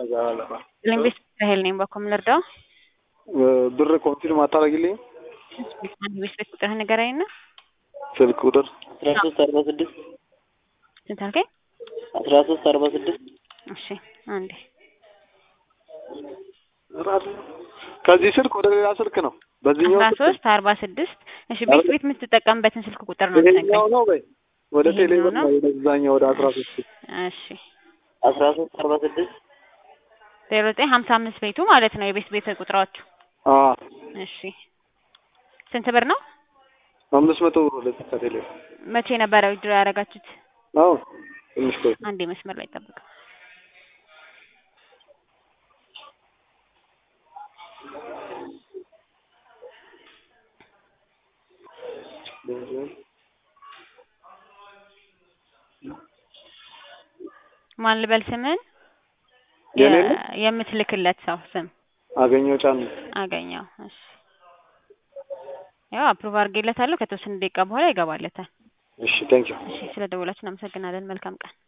ሊንግዊስት ራሄል ነኝ። በኮም ልርዳው? ብር ኮንፊርም አታደርጊልኝ? ሊንግዊስት ቤት ቁጥርህን ንገረኝና። ስልክ ቁጥር አስራ ሶስት አርባ ስድስት ስንት አልከኝ? አስራ ሶስት አርባ ስድስት እሺ አንዴ ከዚህ ስልክ ወደ ሌላ ስልክ ነው። በዚህኛው አስራ ስልክ ሶስት አርባ ስድስት እሺ ቤት ቤት የምትጠቀምበትን ስልክ ቁጥር ነው የምትነግረኝ? ይሄኛው ነው በይ። ወደ ይሄኛው ቴሌብር ነው? ነው ወደዛኛው ወደ አስራ ሶስት እሺ አስራ ሶስት አርባ ስድስት ዜሮ ዘጠኝ ሀምሳ አምስት ቤቱ ማለት ነው የቤት ቤት ቁጥራዎቹ። አ እሺ ስንት ብር ነው? አምስት መቶ ብር ወደ ከቴሌብር መቼ ነበረ ዊድሮ ያደረጋችሁት? አዎ ትንሽ ቆይ አንዴ መስመር ላይ ጠብቅ። ማን ልበል ስምን? የኔ የ- ነው? የምትልክለት ሰው ስም አገኘው ጫን አገኘው። እሺ ያው አፕሩቭ አድርጌለታለሁ። ከተወሰነ ደቂቃ በኋላ ይገባለታል። እሺ ቴንክ ዩ እሺ ስለ ደወላችሁ እናመሰግናለን። መልካም ቀን